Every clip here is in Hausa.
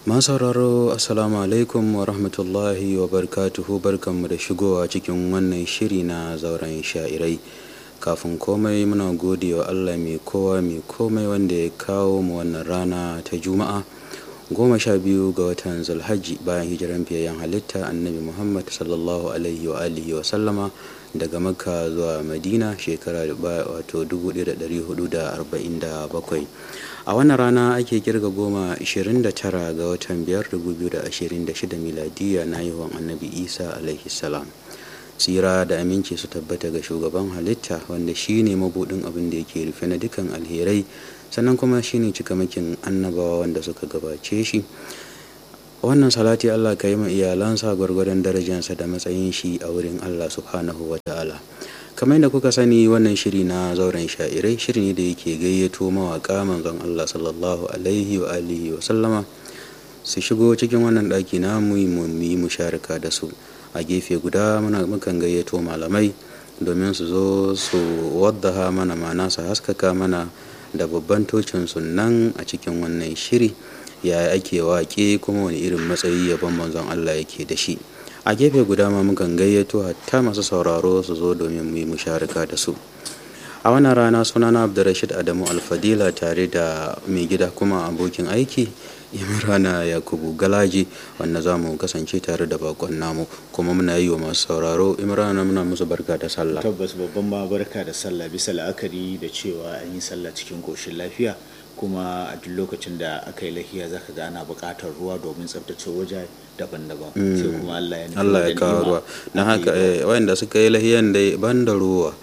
sauraro assalamu alaikum wa rahmatullahi wa barkatuhu barkanmu da shigowa cikin wannan shiri na zauren sha'irai kafin komai muna gode wa allah mai kowa mai komai wanda ya kawo mu wannan rana ta juma'a goma sha biyu ga watan zulhajji bayan hijiran fiyayyen halitta annabi muhammad sallallahu alaihi wa alihi wa sallama daga makka zuwa madina shekara wato 1447 a wannan rana ake kirga goma 29 ga watan 5 2026 miladiya na haihuwan annabi isa alaihi salam tsira da aminci su tabbata ga shugaban halitta wanda shine mabudin abin da yake rufe na dukan alherai sannan kuma shine cikamakin annabawa wanda suka gabace shi wannan salati Allah ka yi ma iyalansa gwargwadon darajarsa da matsayin shi a wurin Allah subhanahu wa ta'ala kamar yadda kuka sani wannan shiri na zauren sha'irai shiri ne da yake gayyato mawaka manzon Allah sallallahu alaihi wa alihi wa sallama su shigo cikin wannan ɗaki na mu yi musharaka da su a gefe guda muna mukan gayyato malamai domin su zo su waddaha mana mana su haskaka mana da babban tocin sunan a cikin wannan shiri ya ake waƙe kuma wani irin matsayi yabon manzon Allah yake da shi a gefe guda ma mukan gayyato hatta masu sauraro su zo domin mu yi musharaka da su a wannan rana sunana abdurrashid adamu alfadila tare da mai gida kuma abokin aiki imrana yakubu galaji wanda za mu kasance tare da bakon namu kuma muna yi wa masu sauraro imrana muna musu barka da sallah tabbas babban ma barka da sallah bisa la'akari da cewa an yi sallah cikin koshin lafiya kuma a duk lokacin da aka yi lahiya zaka ga ana buƙatar ruwa domin tsabtace waje daban-daban sai kuma Allah ya Allah ya kawo ruwa na haka wayanda suka yi lahiyan dai ban da ruwa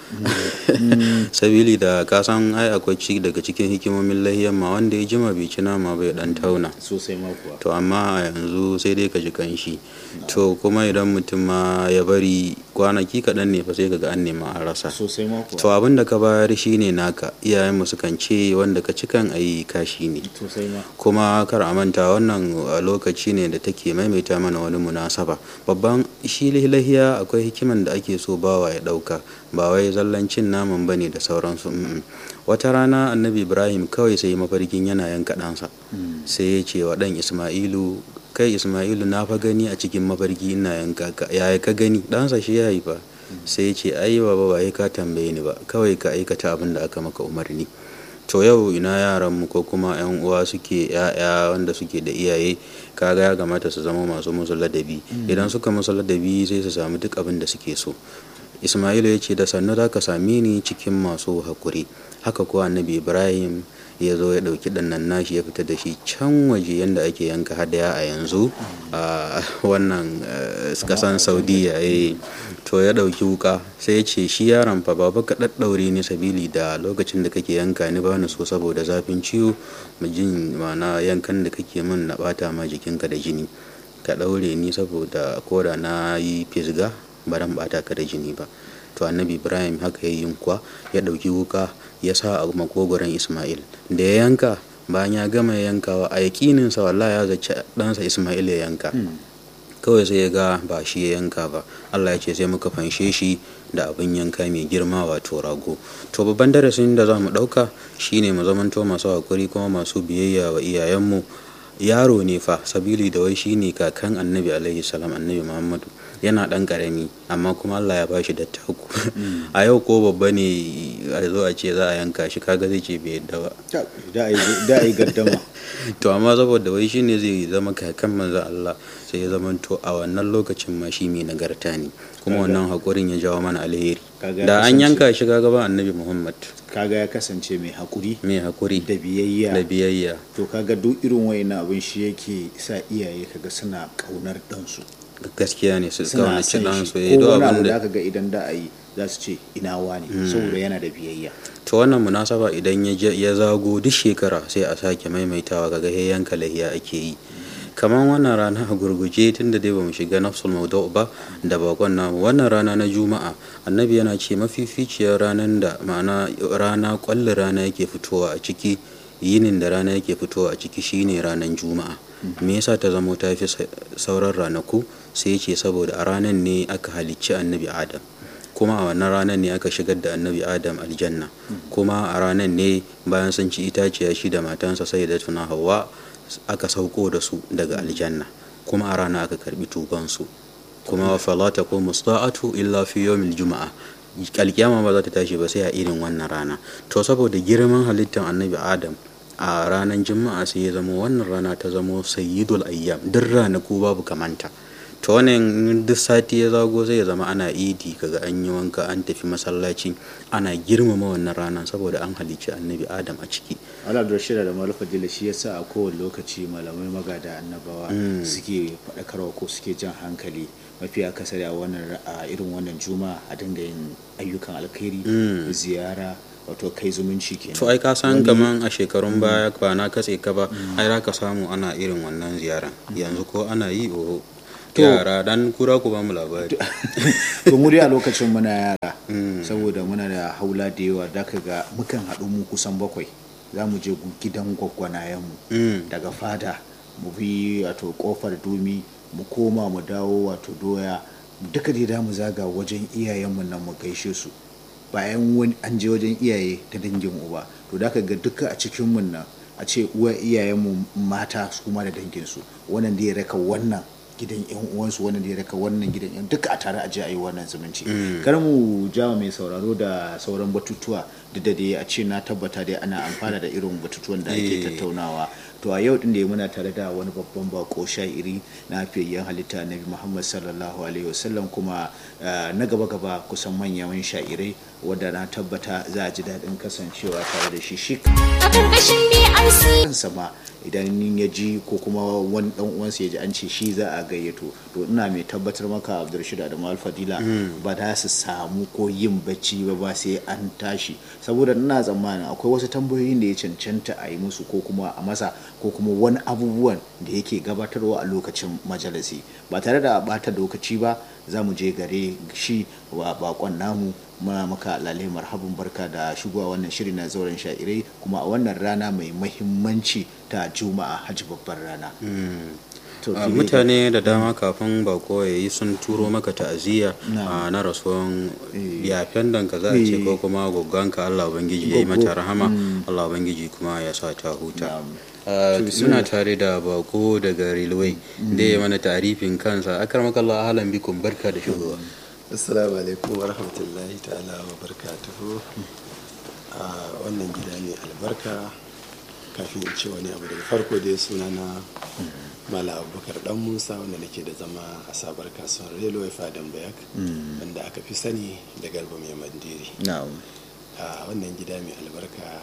sabili da ka san ai akwai ci daga cikin hikimomin lahiyan ma wanda ya jima bai ci nama bai dan tauna sosai ma kuwa to amma a yanzu sai dai ka ji kanshi to kuma idan mutum ma ya bari kwanaki kaɗan ne fa sai kaga an nema a rasa sosai ma kuwa to abin da ka bayar shine naka iyayenmu sukan ce wanda ka cikan ayi kashi ne sosai ma kuma kar a manta wannan lokaci ne da take maimaita mana wani munasaba babban shi lahiya akwai hikiman da ake so bawa ya ɗauka ba wai zallancin naman bane da sauransu wata rana annabi ibrahim kawai sai mafarkin yana yanka ɗansa sai ya ce wa ɗan isma'ilu kai isma'ilu na fa gani a cikin mafarki ina yanka ka yaya ka gani ɗansa shi ya haifa sai ya ce ai baba ba ka tambaye ni ba kawai ka aikata abin da aka maka umarni to yau ina yaran mu ko kuma yan uwa suke ya'ya wanda suke da iyaye kaga ya kamata su zama masu musu ladabi idan suka musu ladabi sai su samu duk abin da suke so ismailu ya ce da sannu za ka same ni cikin masu hakuri haka kuwa annabi ibrahim ya zo ya ɗauki ɗannan nashi ya fita da shi can waje yadda ake yanka hadaya a yanzu a wannan kasan saudiya to ya ɗauki wuka sai ya ce shi yaron fa baba ka ɗaɗɗaure ni sabili da lokacin da kake yanka ni bani so saboda zafin ciwo mu jin mana yankan da kake min na ɓata ma jikinka da jini ka ɗaure ni saboda koda na yi fisga ba dan ɓata ka da jini ba to annabi ibrahim haka ya yi kuwa ya ɗauki wuka ya sa a makogoron ismail da ya yanka bayan ya gama yankawa a yakininsa wallahi ya zaci ɗansa ismail ya yanka kawai sai ya ga ba shi ya yanka ba allah ya ce sai muka fanshe shi da abin yanka mai girma wato rago to babban darasin da za mu ɗauka shine mu zamanto masu hakuri kuma masu biyayya wa iyayenmu yaro ne fa sabili da wai shine kakan annabi alaihi salam annabi muhammadu yana ɗan ƙarami amma kuma Allah ya bashi dattaku a yau ko babba ne a zo a ce za a yanka shi kaga zai ce bai yadda ba da a yi gaddama to amma saboda wai shine zai zama kakan manzo Allah sai ya zama to a wannan lokacin ma shi mai nagarta ne kuma wannan hakurin ya jawo mana alheri da an yanka shi kaga ba annabi Muhammad kaga ya kasance mai hakuri mai hakuri da biyayya da biyayya to kaga duk irin wayannan abin shi yake sa iyaye kaga suna kaunar ɗansu gaskiya ne su suna kaunaci son dan shi su ko do wani abu abin da da aka ga idan da a yi za su ce ina wani saboda yana da biyayya to wannan munasaba idan ya je- ya zago duk shekara sai a sake maimaitawa kaga he yanka lahiya ake yi kamar wannan rana a gurguje tun da dai bamu shiga nafsul maudu ba da bakon namu wannan rana na juma'a annabi yana ce mafificiyar ranar da ma'ana rana kwallon rana yake fitowa a ciki yinin da rana yake fitowa a ciki shine ranar juma'a me yasa ta zamo ta fi sa- sauran ranaku sai ce saboda a ranar ne aka halicci annabi adam kuma a wannan ranar ne aka shigar da annabi adam aljanna kuma a ranar ne bayan sun ci itaciya shi da matansa sai da tuna hawa aka sauko da su daga aljanna kuma a rana aka karbi tubansu kuma wa falata ko musta'atu illa fi yawmil juma'a alkiyama ba za ta tashi ba sai a irin wannan rana to saboda girman halittar annabi adam a ranar juma'a sai ya zama wannan rana ta zama sayyidul ayyam duk ranaku babu kamanta to wannan duk sati ya zago zai zama ana idi kaga an yi wanka an tafi masallaci ana girmama wannan ranar saboda an halicci annabi adam a ciki ala abdulrashid da malufa dila shi yasa a kowane lokaci malamai magada annabawa suke faɗakarwa ko suke jan hankali mafi akasari a wannan a irin wannan juma'a a dinga yin ayyukan alkhairi ziyara wato kai zumunci kenan to ai ka san kaman a shekarun baya ba na katse ka ba ai za ka samu ana irin wannan ziyaran yanzu ko ana yi o yara dan kura ku ba mu labari to mu dai a lokacin muna yara saboda muna da haula da yawa da ka ga mukan haɗu mu kusan bakwai za mu je gidan gwaggwanayenmu daga fada mu bi wato kofar dumi mu koma mu dawo wato doya duka dai mu zaga wajen iyayenmu nan mu gaishe su bayan wani an je wajen iyaye ta dangin uba to da ka ga duka a cikin mun nan a ce uwa iyayenmu mata su kuma da danginsu wannan da ya raka wannan gidan yan uwansu wannan da ya raka wannan gidan yan duka a tare a je a yi wannan zumunci kar mu jawa mai sauraro da sauran batutuwa duk da dai a ce na tabbata dai ana amfana da irin batutuwan da ake tattaunawa to a yau din da muna tare da wani babban bako sha'iri na fiyayyen halitta nabi muhammad sallallahu alaihi wasallam kuma na gaba gaba kusan manyan sha'irai wadda na tabbata za a ji daɗin kasancewa tare da shi shi kansa ma idan ya ji ko kuma wani dan uwansa ya ji an ce shi za a gayyato to ina mai tabbatar maka abdulrashid adamu alfadila ba za su samu ko yin bacci ba ba sai an tashi saboda ina tsammanin akwai wasu tambayoyin da ya cancanta a yi musu ko kuma a masa ko kuma wani abubuwan da yake gabatarwa a lokacin majalisi ba tare da bata lokaci ba za mu je gare shi wa bakon namu muna maka lalai marhabin barka da shigowa wannan shiri na zauren sha'irai kuma a wannan rana mai mahimmanci ta juma'a hajji babbar rana mutane da dama kafin bako ya yi sun turo maka ta'aziyya na rasuwan yafen danka za a ce ko kuma gogganka allah ubangiji ya yi mata rahama allah ubangiji kuma ya sa ta huta muna tare da bako daga railway da ya mana tarifin kansa akar makalla halan bikun barka da shigowa assalamu alaikum wa rahmatullahi ta'ala wa barakatuhu a wannan gida ne albarka kafin in ce wani abu daga farko dai suna na mala abubakar dan musa wanda nake da zama a sabar kasuwar railway fadan bayak wanda aka fi sani da garba mai mandiri a wannan gida mai albarka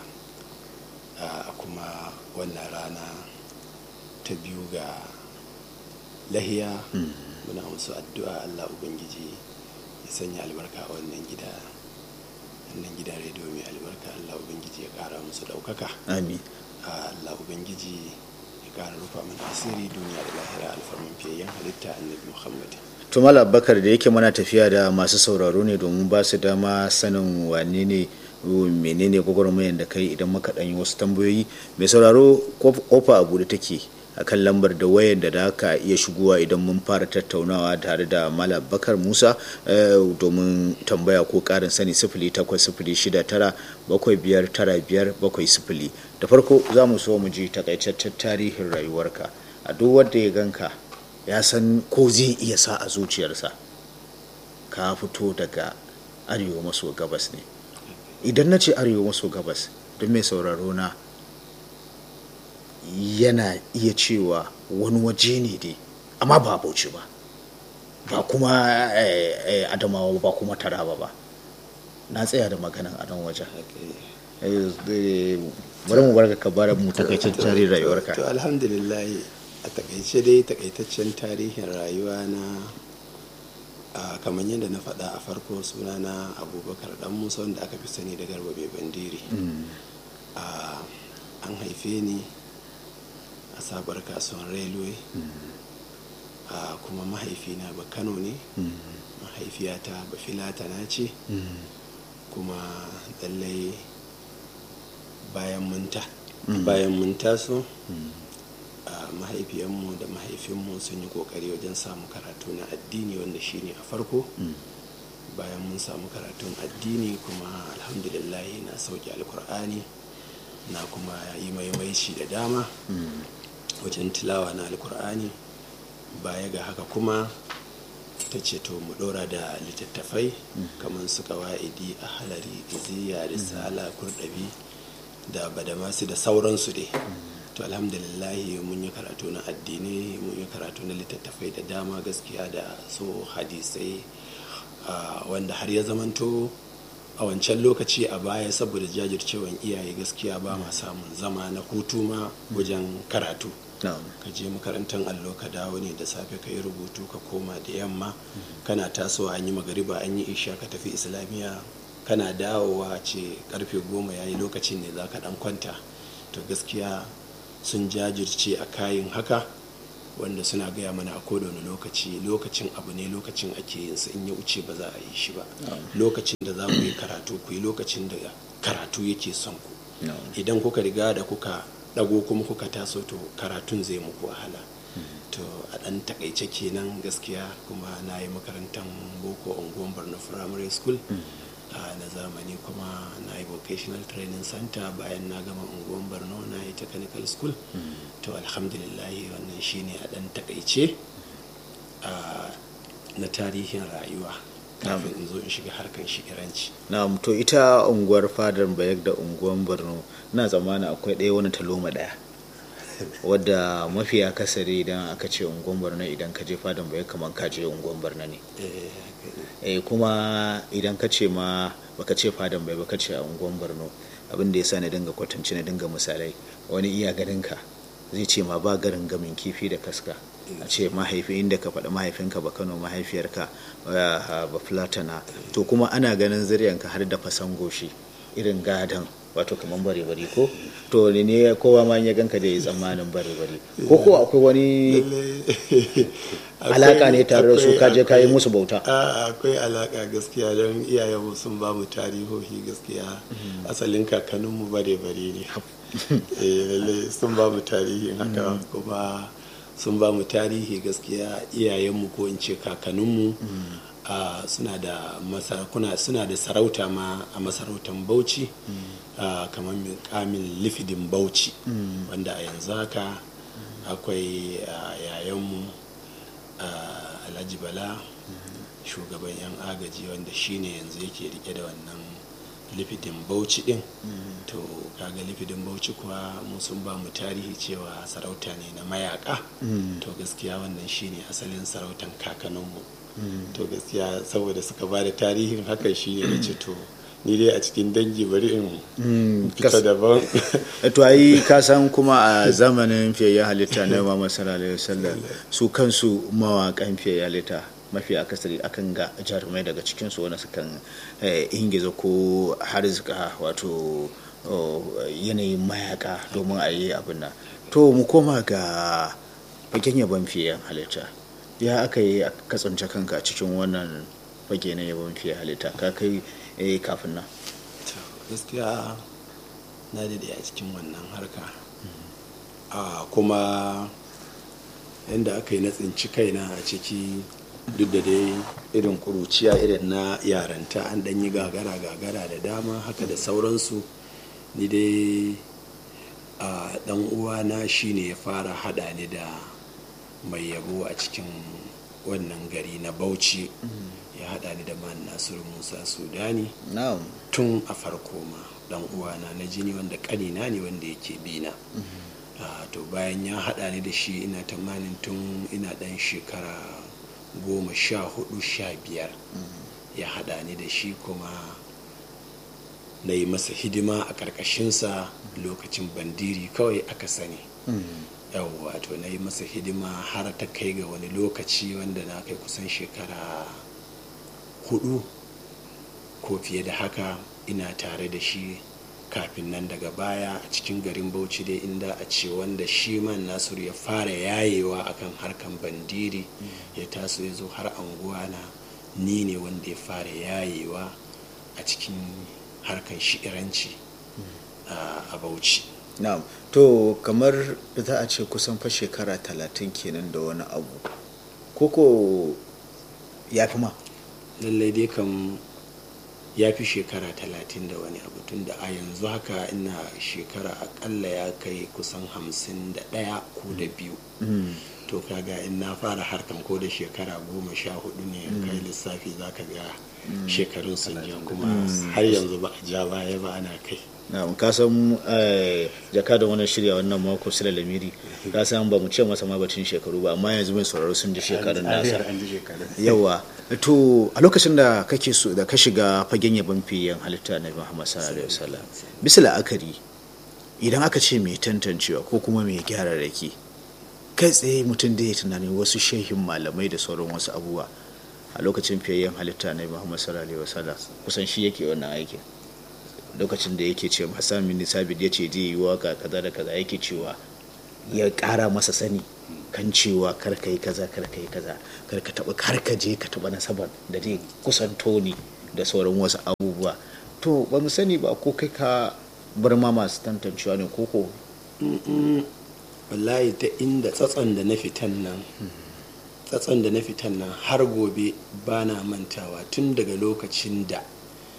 a kuma wannan rana ta biyu ga lahiya muna musu addu'a allah ubangiji ya sanya albarka a wannan gida wannan gida rediyo mai albarka allah ubangiji ya kara musu daukaka amin allah ubangiji ya kara rufa mana asiri duniya da lahira alfarman fiyayyen halitta annabi muhammad tumal abubakar da yake mana tafiya da masu sauraro ne domin ba su dama sanin wane ne menene gwagwarmayar da kai idan muka ɗanyi wasu tambayoyi mai sauraro kofa abu da take akan lambar da wayar da aka iya shigowa idan mun fara tattaunawa tare da malam bakar musa domin tambaya ko karin sani sifili takwas sifili shida tara bakwai biyar tara biyar bakwai sifili da farko za mu so mu ji takaitaccen tarihin rayuwarka a duk wanda ya ganka ya san ko zai iya sa a zuciyarsa ka fito daga arewa maso gabas ne idan na ce arewa maso gabas don mai sauraro na yana iya cewa wani waje ne dai amma ba bauchi ba ba kuma adamawa ba kuma taraba ba na tsaya da maganan a nan wajen bari mu barka ka bara mu takaitaccen tarihin rayuwarka to alhamdulillah a takaice dai takaitaccen tarihin rayuwa na kamar yadda na faɗa a farko suna na abubakar dan musa wanda aka fi sani da garba mai bandiri an haife ni a sabar kasuwan railway kuma mahaifina ba kano ne mahaifiyata ba filatana ce kuma lallai bayan munta bayan mun taso mahaifiyanmu da mahaifinmu sun yi kokari wajen samu karatu na addini wanda shine a farko bayan mun samu karatun addini kuma alhamdulillah na sauke alkur'ani na kuma yi maimaici da dama wajen tilawa na alkur'ani baya ga haka kuma ta ce to mu ɗora da littattafai kamar su kawa'idi a halari iziya risala kurɗabi da badamasi da sauransu dai to alhamdulillahi mun yi karatu na addini mun yi karatu na littattafai da dama gaskiya da so hadisai wanda har ya zamanto a wancan lokaci a baya saboda jajircewan iyaye gaskiya ba ma samun zama na hutu ma wajen karatu ka je makarantar allo ka dawo ne da safe ka yi rubutu ka koma da yamma kana tasowa an yi magariba an yi isha ka tafi islamiyya kana dawowa ce karfe goma ya yi lokacin ne za ka dan kwanta to gaskiya sun jajirce a kayan haka wanda suna gaya mana a kowane lokaci lokacin abu ne lokacin ake yin sa in ya wuce ba za a yi shi ba lokacin da za ku yi karatu ku yi lokacin da karatu yake son ku idan kuka riga da kuka dago kuma kuka taso to karatun zai muku wahala to a dan takaice kenan gaskiya kuma na yi makarantar boko unguwan borno primary school na zamani kuma na yi vocational training center bayan na gama unguwan borno na yi technical school to alhamdulillahi wannan shine a dan takaice na tarihin rayuwa kafin in zo in shiga harkar shigiranci na to ita unguwar fadar bayak da unguwan borno na zamana akwai ɗaya wani taloma ɗaya wadda mafi akasari idan aka ce unguwan borno idan ka je fadar bayak kamar ka je unguwan borno ne eh kuma idan ka ce ma baka ce fadan bai baka ce a unguwan borno abin da ya sa na dinga kwatance na dinga misalai wani iya ganin ka zai ce ma ba garin gamin kifi da kaska a ce mahaifi inda ka faɗi mahaifinka ba kano mahaifiyarka ba fulatana to kuma ana ganin zuriyanka har da fasan goshi irin gadon wato kamar bare bare ko to ne ne kowa ma ya ganka da ya tsammanin bare bare ko ko akwai wani alaka ne tare da su kaje ka yi musu bauta akwai alaka gaskiya don iyayenmu sun ba mu tarihohi gaskiya asalin kakanninmu bare bare ne sun ba mu tarihin haka kuma sun ba mu tarihi gaskiya iyayenmu ko in ce kakanninmu suna da masarakuna suna da sarauta ma a masarautar bauchi kamar kamin lifidin bauchi wanda a yanzu haka akwai yayanmu alhaji bala shugaban yan agaji wanda shine yanzu yake rike da wannan lifidin bauchi din to kaga lifidin bauchi kuwa mu sun ba mu tarihi cewa sarauta ne na mayaka to gaskiya wannan shine asalin sarautan kakanninmu to gaskiya saboda suka ba da tarihin hakan shi ne ce to ni dai a cikin dangi bari in fita daban to ai ka san kuma a zamanin fiyayyen halitta na Muhammad sallallahu alaihi wasallam su kansu mawakan fiyayyen halitta mafi akasari akan ga jarumai daga cikin su wani sukan ingiza ko harzika wato yanayin mayaka domin a yi abin nan to mu koma ga fagen yabon fiyayyen halitta ya aka yi a kasance kanka cikin wannan fage na yabon fiye halitta ka kai eh kafin nan gaskiya na daidai a cikin wannan harka kuma yadda aka yi na tsinci kaina a ciki duk da dai irin kuruciya irin na yaranta an dan yi gagara gagara da dama haka da sauransu ni dai a dan uwana shine ya fara hada ni da mai yabo a cikin wannan gari na bauchi ya hada ni da man nasiru musa sudani tun a farko ma dan uwana na jini wanda kanina ne wanda yake bina to bayan ya hada ni da shi ina tamanin tun ina dan shekara goma sha hudu sha biyar ya hada ni da shi kuma na yi masa hidima a ƙarƙashinsa lokacin bandiri kawai aka sani yawwa to na yi masa hidima har ta kai ga wani lokaci wanda na kai kusan shekara hudu ko fiye da haka ina tare da shi kafin nan daga baya a cikin garin bauchi dai inda a ce wanda shi man nasiru ya fara yayewa akan harkan bandiri ya taso ya zo har anguwa na ni ne wanda ya fara yayewa a cikin harkan shi'iranci a bauchi na'am to kamar za a ce kusan fa shekara talatin kenan da wani abu koko ya fi ma lallai dai kam ya fi shekara talatin da wani abu tun da a yanzu haka ina shekara akalla ya kai kusan hamsin da ɗaya ko da biyu to kaga in na fara harkan ko da shekara goma sha hudu ne kai lissafi za ka ga shekarun sun ja kuma har yanzu ba a ja baya ba ana kai na ka san jaka da wannan shirya wannan mako sila lamiri ka san ba mu ce masa ma batun shekaru ba amma yanzu mai sauraro sun ji shekarun nasa yawa to a lokacin da kake so da ka shiga fagen yabon fiyen halitta na Muhammad sallallahu alaihi wasallam bisa la'akari idan aka ce mai tantancewa ko kuma mai gyara rake kai tsaye mutum da ya tunanin wasu shehin malamai da sauran wasu abubuwa a lokacin fiyayyen halitta na Muhammad sallallahu alaihi wasallam kusan shi yake wannan aikin lokacin da yake ce Hassan bin Sabit ya ce zai yi waka kaza da kaza yake cewa ya kara masa sani kan cewa kar ka yi kaza kar ka yi kaza kar ka taba kar ka je ka taba nasabar da zai kusanto ni da sauran wasu abubuwa to ba mu sani ba ko kai ka bar ma masu tantancewa ne ko ko wallahi ta inda tsatson da na fitan nan tsatson da na fitan nan har gobe ba na mantawa tun daga lokacin da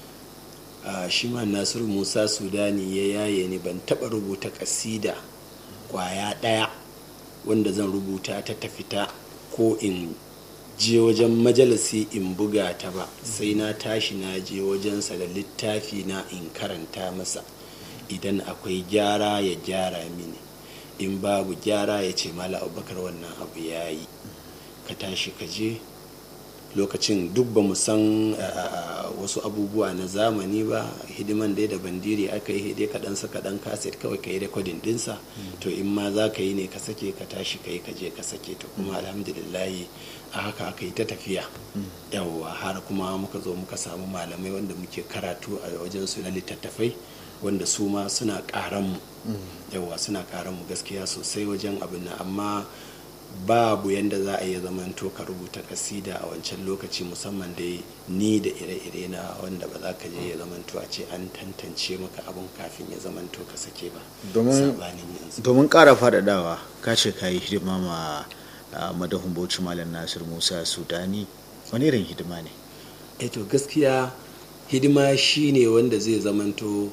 Uh, shi ma nasiru musa sudani ya yaye ni ban taba rubuta kasida kwaya daya wanda zan rubuta ta tafita ko in je wajen majalisi in buga ta ba sai na tashi na je wajensa da littafi na in karanta masa idan akwai gyara ya gyara mini in babu gyara ya ce mala abubakar wannan abu ya yi ka tashi ka je lokacin duk ba mu san wasu abubuwa na zamani ba hidiman dai da bandiri aka yi dai kaɗan sa kaɗan kaset kawai ka yi rekodin dinsa to in ma za ka yi ne ka sake ka tashi ka yi ka je ka sake to kuma alhamdulillahi a haka aka yi ta tafiya yawwa har kuma muka zo muka samu malamai wanda muke karatu a wajen su na littattafai wanda su ma suna ƙaranmu yawwa suna ƙaranmu gaskiya sosai wajen abin nan amma babu yadda za a iya zamanto ka rubuta kasida a wancan lokaci musamman dai ni da ire-ire na wanda ba za ka je ya zamanto a ce an tantance maka abin kafin ya zamanto ka sake ba domin ƙara faɗaɗawa ka ce ka yi hidima ma madahun bauchi malam nasir musa sudani wani irin hidima ne eh to gaskiya hidima shine wanda zai zamanto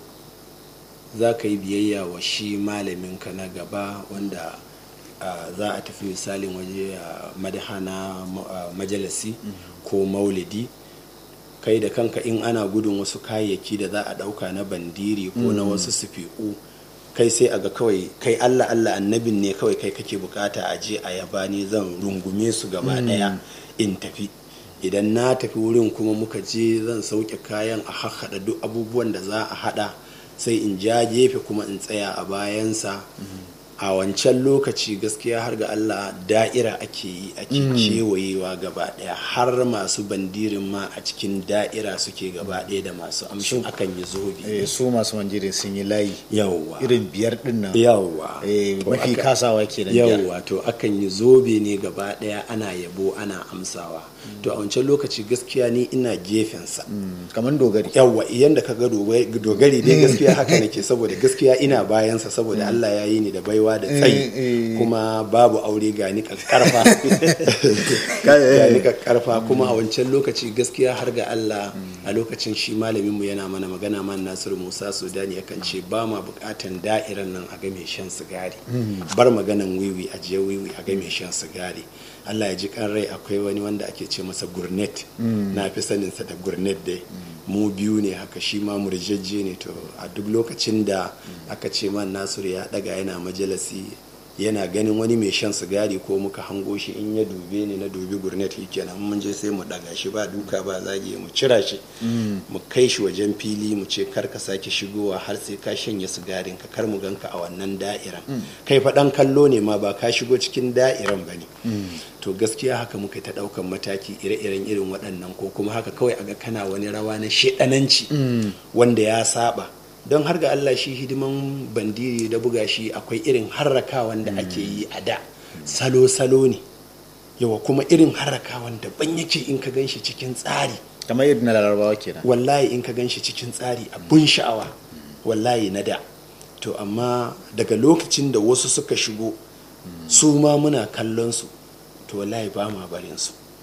za ka yi biyayya wa shi malaminka na gaba wanda Uh, za a tafi misalin waje a uh, madahana uh, majalisi ko maulidi kai da kanka in ana gudun wasu kayayyaki da za a dauka na bandiri ko mm. na wasu sufiku kai sai a ga kawai kai allah allah annabin ne kawai kai kake bukata a je a yaba ne zan rungume su gaba mm. daya in tafi idan na tafi wurin kuma muka je zan sauke kayan a haɗa duk abubuwan da za a haɗa sai in ja gefe kuma in tsaya a bayansa mm -hmm. a wancan lokaci gaskiya har ga Allah da'ira ake yi ake kewayewa gaba daya har masu bandirin ma a cikin da'ira suke gaba daya da masu amshin akan yi zobe su masu bandirin sun yi layi yawwa irin biyar din nan yawwa mafi kasawa ke yawwa to akan yi zobe ne gaba daya ana yabo ana amsawa to a wancan lokaci gaskiya ni ina gefensa kamar dogari yawwa yanda ka ga dogari dai gaskiya haka nake saboda gaskiya ina bayansa saboda Allah ya yi ni da baiwa da tsayi kuma babu aure ga ni karfa ga ni karfa kuma a wancan lokaci gaskiya har ga Allah a lokacin shi malamin mu yana mana magana man Nasiru Musa Sudani yakan ce ba ma bukatan da'iran nan a ga mai shan sigari bar maganan wiwi a je wiwi a ga mai shan sigari Allah ya ji kan rai akwai wani wanda ake ce masa gurnet na fi saninsa da gurnet dai mu biyu ne haka shi ma murjejje ne to a duk lokacin da aka ce man nasiru ya daga yana majalasi yana ganin wani mai shan sigari ko muka hango shi in ya dube ni na dubi gurnet kenan mun je sai mu daga shi ba duka ba zage mu cira shi mu kai shi wajen fili mu ce kar ka sake shigowa har sai ka shanye sigarin ka kar mu ganka a wannan da'iran kai fa dan kallo ne ma ba ka shigo cikin da'iran bane to gaskiya haka muka ta daukan mataki ire-iren irin waɗannan ko kuma haka kawai aga kana wani rawa na shedananci wanda ya saba don har ga Allah shi hidiman bandiri da buga shi akwai irin harrakawan da ake yi a da salo-salo ne yawa kuma irin harrakawan daban yake in ka gan shi cikin tsari kamar yadda na larabawa kenan wallahi in ka gan shi cikin tsari abun sha'awa wallahi na da to amma daga lokacin da wasu suka shigo su ma muna kallon su to wallahi ba ma barin su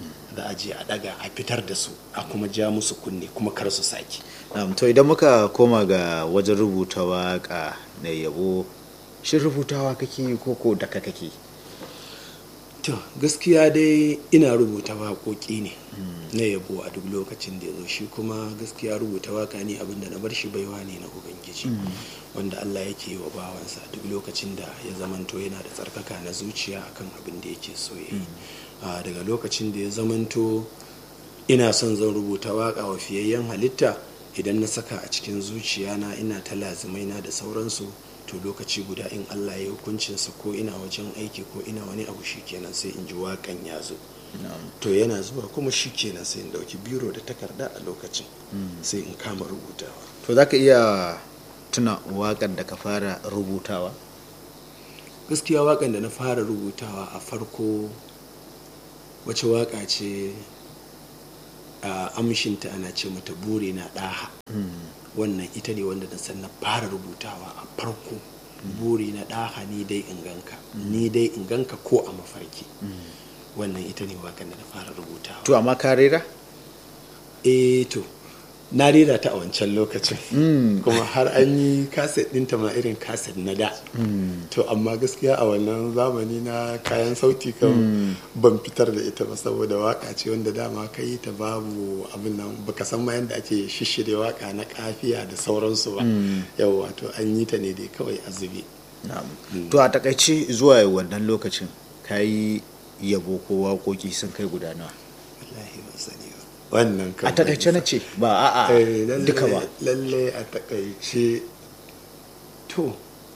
za a je a daga a fitar da su a kuma ja musu kunne kuma kar su sake Na'am, to idan muka koma ga wajen rubuta waka na yabo shin rubutawa kake yi ko ko daka kake to gaskiya dai ina rubuta waƙoƙi ne na yabo a duk lokacin da ya zo shi kuma gaskiya rubuta waka ne abinda na bar shi baiwa ne na ubangiji wanda allah yake yi wa bawansa duk lokacin da ya zamanto yana da tsarkaka na zuciya akan abin da yake so ya yi Ah, daga lokacin da ya zamanto ina son zan rubuta waka wa fiyayyen halitta idan na saka a cikin zuciyana ina ta lazimai na da sauransu to lokaci guda in allah ya yi hukuncinsa ko ina wajen aiki ko ina wani abu shikenan sai in ji wakan ya zo to yana zuwa kuma shikenan sai in dauki biro da takarda a lokacin sai in kama rubutawa to za ka iya tuna waƙar da ka fara rubutawa gaskiya wakan da na fara rubutawa a farko wace waka ce a amshinta ana ce mata bure na ɗaha wannan ita ne wanda na san na fara rubutawa a farko buri na ɗaha ni dai in ganka ni dai in ganka ko a mafarki wannan ita ne wakan da na fara rubutawa to amma ka rera eh to na rera ta a wancan lokacin kuma har an yi kaset ɗinta ma irin kaset na da to amma gaskiya a wannan zamani na kayan sauti kan ban fitar da ita ba saboda waka ce wanda dama ka yi ta babu abin nan baka san ma yadda ake shishire waka na kafiya da sauransu ba yau wato an yi ta ne dai kawai a zube Na'am. to a takaice zuwa wannan lokacin ka yi yabo ko waƙoƙi sun kai guda nawa wallahi ban sani ba wannan kan a takaice na ce ba a'a Eh, lalle- duka ba lalle a takaice to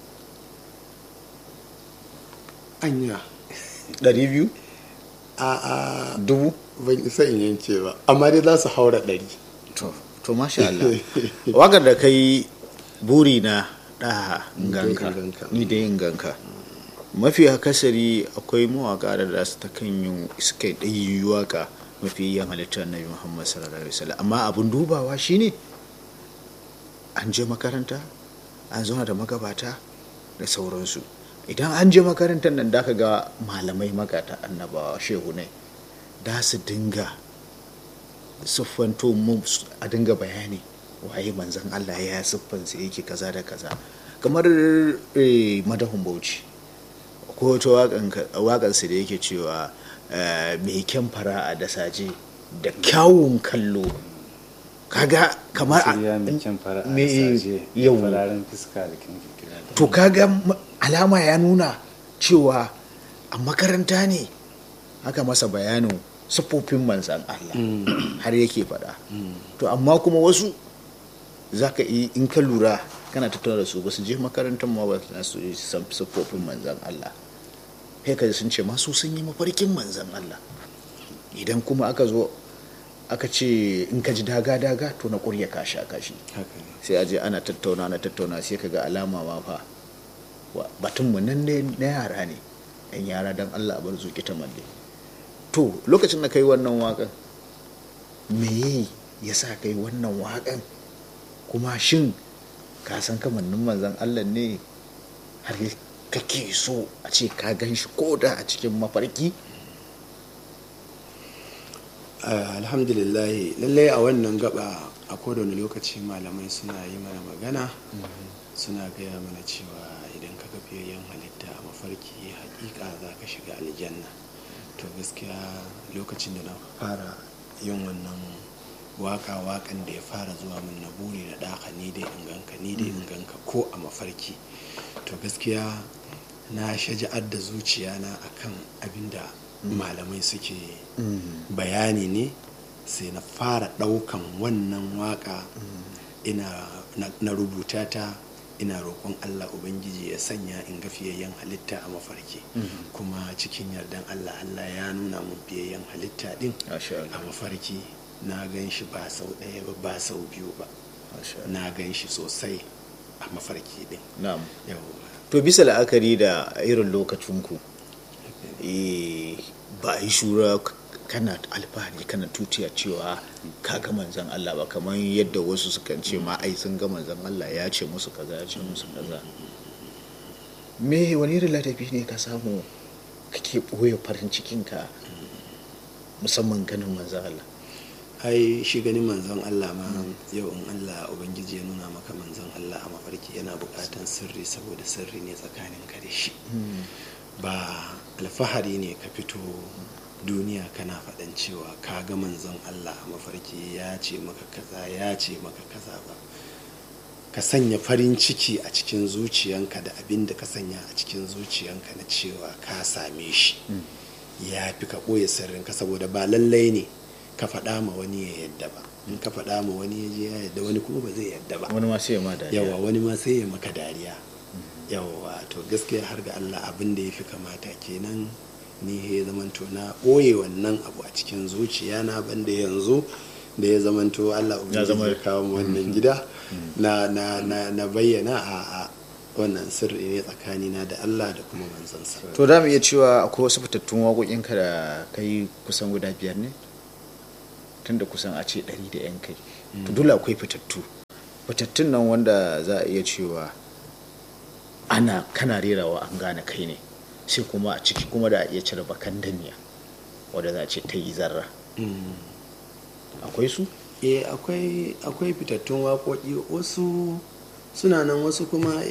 anya ɗari biyu a a dubu ban isa in yanke ba amma dai za su haura ɗari to to masha Allah wakar da kai buri na ɗaha ganka in ganka. ni dai in ganka mafi akasari akwai mawaka da za su ta kan yin suka ɗayi waka mafi yan halittar annabi muhammad sallallahu alaihi wasallam amma abin dubawa shine an je makaranta an zauna da magabata da sauransu idan an je makarantar nan da ka ga malamai magata annabawa shehu ne da su dinga siffanto mu a dinga bayani waye manzan Allah ya siffansa yake kaza da kaza kamar eh, madahun bauchi ko wata waƙansa da yake cewa eh, mai kyan fara'a da saje da kyawun kallo kaga kamar a- Shirya mai kyan fara a me- saje yau. fararen fuska da kyan kirkira da to kaga ma- alama ya nuna cewa a makaranta ne aka masa bayanin siffofin manzan Allah har yake faɗa to amma kuma wasu za ka yi in ka lura kana tattauna da su ba su je makarantar ma ba su yi san siffofin manzan Allah sai ka ji sun ce masu sun yi mafarkin manzan Allah idan kuma aka zo aka ce in ka ji daga-daga to na ƙurya kashi a kashi haka ne sai a je ana tattauna na tattauna sai ka ga alama ma fa wa- batunmu nan ne na yara ne yan yara don allah a bar zuƙi ta malle to lokacin da kai wannan waƙan me ya sa kai wannan waƙan kuma shin ka san kamannin manzan allah ne har kake so a ce ka gan shi ko da a cikin mafarki Ah, alhamdulillah lallai a wannan gaba a kowane lokaci malamai suna yi mana magana suna gaya mana cewa idan ka ga fiyayyen halitta a mafarki hakika za ka shiga aljanna to gaskiya lokacin da na fara yin wannan waka wakan da ya fara zuwa min na buri na ɗaka ni dai in ganka ni dai in ganka ko a mafarki to gaskiya na shaja'ar da zuciyana akan abin da malamai suke bayani ne sai na fara ɗaukan wannan waka ina na, na rubuta ta ina roƙon allah ubangiji ya sanya in ga fiyayyen halitta a mafarki kuma cikin yardan allah allah ya nuna mun fiyayyen halitta din Masha Allah. a mafarki na gan shi ba sau ɗaya ba ba sau biyu ba na gan shi sosai a mafarki din na'am yawwa to bisa la'akari da irin lokacinku eh, ba a yi shura k- kana alfahari kana tutiya cewa ka ga manzan Allah ba kamar yadda wasu sukan ce ma ai sun ga manzan Allah ya ce musu kaza ya ce musu kaza me wani irin ladabi ne ka samu kake ɓoye farin cikinka musamman ganin manzan Allah ai shi ganin manzon Allah ma yau in Allah ubangiji ya nuna maka manzon Allah a mafarki yana bukatan sirri saboda sirri ne tsakanin ka da shi ba alfahari ne ka fito duniya kana faɗan cewa ka ga manzon Allah a mafarki ya ce maka kaza ya ce maka kaza ba ka sanya farin ciki a cikin zuciyanka da abin da ka sanya a cikin zuciyanka na cewa ka same shi ya fi ka ɓoye sirrinka saboda ba lallai ne ka faɗa ma wani ya yadda ba in ka faɗa ma wani ya je ya yadda wani kuma ba zai yadda ba wani ma sai ya ma dariya yawa wani ma sai ya maka dariya yawa to gaskiya har ga Allah abin da ya fi kamata kenan ni ya zamanto na ɓoye wannan abu a cikin zuciya na banda yanzu da ya zamanto Allah ubangiji zama- ya kawo mu wannan gida na na na na bayyana a a wannan sirri ne tsakanina da Allah da kuma manzansa to za mu iya cewa akwai wasu fitattun waƙoƙinka da kai kusan guda biyar ne tunda kusan a ce ɗari da yan kai to dole akwai fitattu fitattun nan wanda za a iya cewa ana kana rerawa an gane kai ne sai kuma a ciki kuma da a iya cire bakan damiya wadda za a ce ta yi zarra akwai su eh akwai akwai fitattun waƙoƙi wasu suna nan wasu kuma